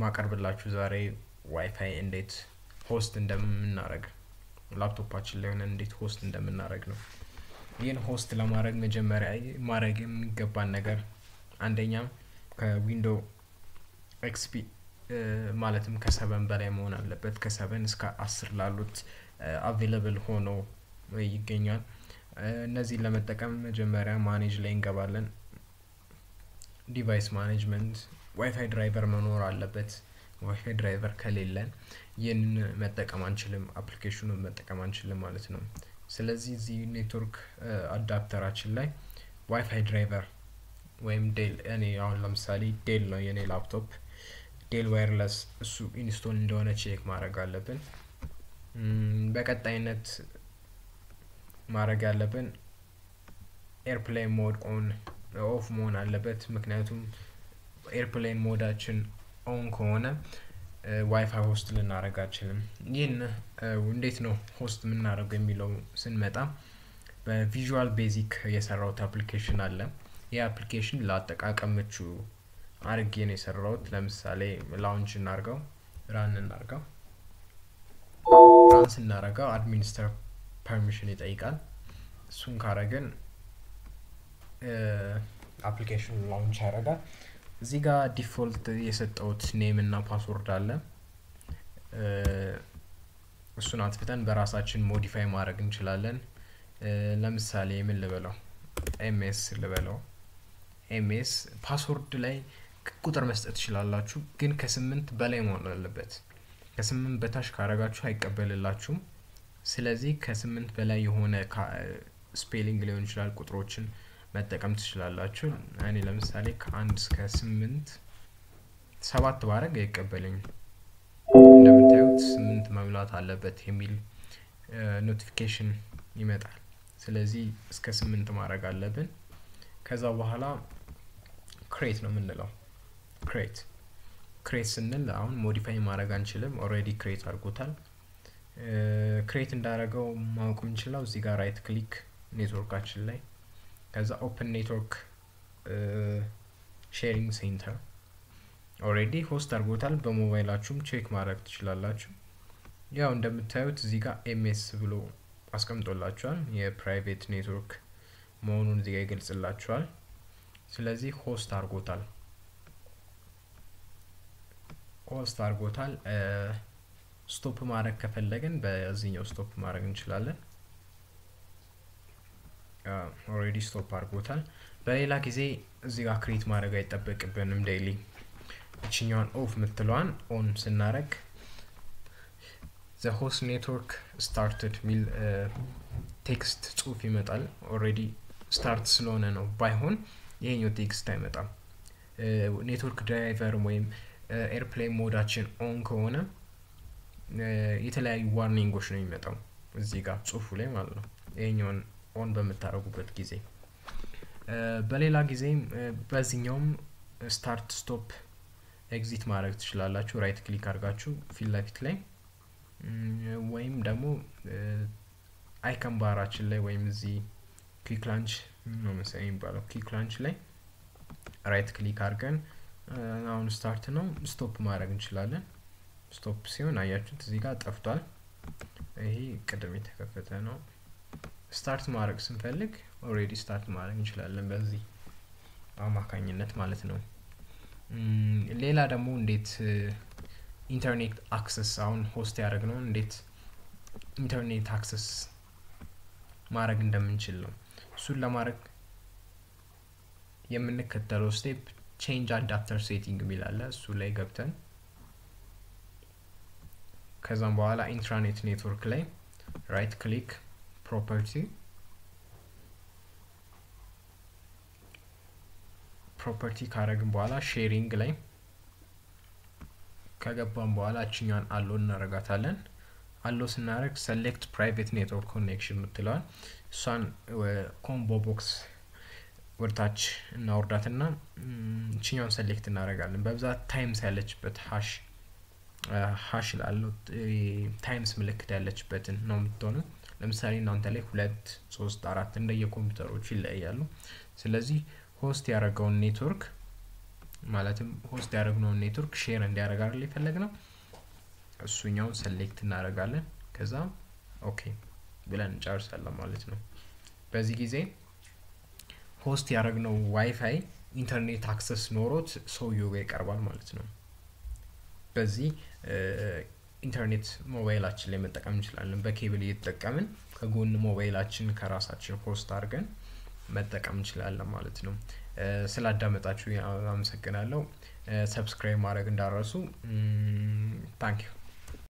ማቀርብላችሁ ዛሬ ዋይፋይ እንዴት ሆስት እንደምናደርግ ላፕቶፓችን ላይ ሆነን እንዴት ሆስት እንደምናደርግ ነው። ይህን ሆስት ለማድረግ መጀመሪያ ማድረግ የሚገባን ነገር አንደኛ ከዊንዶ ኤክስፒ ማለትም ከሰበን በላይ መሆን አለበት። ከሰበን እስከ አስር ላሉት አቬለብል ሆኖ ይገኛል። እነዚህን ለመጠቀም መጀመሪያ ማኔጅ ላይ እንገባለን። ዲቫይስ ማኔጅመንት ዋይፋይ ድራይቨር መኖር አለበት። ዋይፋይ ድራይቨር ከሌለን ይህንን መጠቀም አንችልም፣ አፕሊኬሽኑን መጠቀም አንችልም ማለት ነው። ስለዚህ እዚህ ኔትወርክ አዳፕተራችን ላይ ዋይፋይ ድራይቨር ወይም ዴል እኔ አሁን ለምሳሌ ዴል ነው የኔ ላፕቶፕ ዴል ዋይርለስ እሱ ኢንስቶል እንደሆነ ቼክ ማድረግ አለብን። በቀጣይነት ማድረግ ያለብን ኤርፕሌን ሞድ ኦን ኦፍ መሆን አለበት። ምክንያቱም ኤርፕሌን ሞዳችን ኦን ከሆነ ዋይፋይ ሆስት ልናደረግ አንችልም። ይህን እንዴት ነው ሆስት የምናደርገው የሚለው ስንመጣ በቪዥዋል ቤዚክ የሰራውት አፕሊኬሽን አለ። ይህ አፕሊኬሽን ለአጠቃቀም ምቹ አርጌ ነው የሰራውት። ለምሳሌ ላውንች እናርገው፣ ራን እናርገው። ራን ስናረገው አድሚኒስተር ፐርሚሽን ይጠይቃል። እሱን ካረግን አፕሊኬሽኑ ላውንች ያደርጋል። እዚህ ጋር ዲፎልት የሰጠውት ኔም እና ፓስወርድ አለ። እሱን አጥፍተን በራሳችን ሞዲፋይ ማድረግ እንችላለን። ለምሳሌ ምን ልበለው፣ ኤምኤስ ልበለው። ኤምኤስ ፓስወርድ ላይ ቁጥር መስጠት ትችላላችሁ፣ ግን ከስምንት በላይ መሆን አለበት። ከስምንት በታች ካረጋችሁ አይቀበልላችሁም። ስለዚህ ከስምንት በላይ የሆነ ስፔሊንግ ሊሆን ይችላል ቁጥሮችን መጠቀም ትችላላችሁ። እኔ ለምሳሌ ከአንድ እስከ ስምንት ሰባት ባረግ አይቀበለኝም። እንደምታዩት ስምንት መሙላት አለበት የሚል ኖቲፊኬሽን ይመጣል። ስለዚህ እስከ ስምንት ማድረግ አለብን። ከዛ በኋላ ክሬት ነው የምንለው። ክሬት ክሬት ስንል አሁን ሞዲፋይ ማድረግ አንችልም። ኦልሬዲ ክሬት አድርጎታል። ክሬት እንዳደረገው ማወቅ የምንችለው እዚህ ጋር ራይት ክሊክ ኔትወርካችን ላይ ከዛ ኦፕን ኔትወርክ ሼሪንግ ሴንተር ኦልሬዲ ሆስት አድርጎታል። በሞባይላችሁም ቼክ ማድረግ ትችላላችሁ። ያው እንደምታዩት እዚህ ጋር ኤምኤስ ብሎ አስቀምጦላችኋል። የፕራይቬት ኔትወርክ መሆኑን እዚህ ጋር ይገልጽላችኋል። ስለዚህ ሆስት አድርጎታል ሆስት አድርጎታል። ስቶፕ ማድረግ ከፈለግን በዚህኛው ስቶፕ ማድረግ እንችላለን። ኦልሬዲ ስቶፕ አድርጎታል። በሌላ ጊዜ እዚህ ጋር ክሬት ማድረግ አይጠበቅብንም። ዴይሊ እችኛዋን ኦፍ የምትለዋን ኦን ስናደረግ ዘ ሆስት ኔትወርክ ስታርትድ ሚል ቴክስት ጽሁፍ ይመጣል። ኦልሬዲ ስታርት ስለሆነ ነው። ባይሆን ይሄኛው ቴክስት አይመጣም። ኔትወርክ ድራይቨር ወይም ኤርፕሌን ሞዳችን ኦን ከሆነ የተለያዩ ዋርኒንጎች ነው የሚመጣው እዚህ ጋር ጽሁፉ ላይ ማለት ነው ይሄኛውን ኦን በምታደርጉበት ጊዜ በሌላ ጊዜም በዚህኛውም ስታርት ስቶፕ ኤግዚት ማድረግ ትችላላችሁ። ራይት ክሊክ አድርጋችሁ ፊት ለፊት ላይ ወይም ደግሞ አይከን ባራችን ላይ ወይም እዚህ ክሊክ ላንች ነው መሰለኝ የሚባለው ክሊክ ላንች ላይ ራይት ክሊክ አድርገን አሁን ስታርት ነው ስቶፕ ማድረግ እንችላለን። ስቶፕ ሲሆን አያችሁት እዚህ ጋር ጠፍቷል። ይሄ ቅድም የተከፈተ ነው። ስታርት ማድረግ ስንፈልግ ኦልሬዲ ስታርት ማድረግ እንችላለን በዚህ አማካኝነት ማለት ነው። ሌላ ደግሞ እንዴት ኢንተርኔት አክሰስ አሁን ሆስት ያደረግነውን እንዴት ኢንተርኔት አክሰስ ማድረግ እንደምንችል ነው። እሱን ለማድረግ የምንከተለው ስቴፕ ቼንጅ አዳፕተር ሴቲንግ የሚል አለ። እሱ ላይ ገብተን ከዛም በኋላ ኢንትራኔት ኔትወርክ ላይ ራይት ክሊክ ፕሮፐርቲ ፕሮፐርቲ ካረግን በኋላ ሼሪንግ ላይ ከገባን በኋላ እችኛን አሎ እናረጋታለን። አሎ ስናደረግ ሰሌክት ፕራይቬት ኔትወርክ ኮኔክሽን የምትለዋል እሷን ኮምቦ ቦክስ ወደታች እናወርዳትና እችኛውን ሰሌክት እናደረጋለን። በብዛት ታይምስ ያለችበት ሀሽ ሀሽ ላለው ታይምስ ምልክት ያለችበትን ነው የምትሆነው። ለምሳሌ እናንተ ላይ ሁለት ሶስት አራት እንደየ ኮምፒውተሮቹ ይለያያሉ። ስለዚህ ሆስት ያደረገውን ኔትወርክ ማለትም ሆስት ያደረግነውን ኔትወርክ ሼር እንዲያደርግ አይደል የፈለግነው እሱኛውን ሰሌክት እናደርጋለን ከዛ ኦኬ ብለን እንጨርሳለን ማለት ነው በዚህ ጊዜ ሆስት ያደረግነው ዋይፋይ ኢንተርኔት አክሰስ ኖሮት ሰውየው ጋር ይቀርባል ማለት ነው በዚህ ኢንተርኔት ሞባይላችን ላይ መጠቀም እንችላለን በኬብል እየተጠቀምን ከጎን ሞባይላችን ከራሳችን ሆስት አድርገን መጠቀም እንችላለን ማለት ነው ስላዳመጣችሁ አመሰግናለሁ ሰብስክራይብ ማድረግ እንዳረሱ ታንኪዩ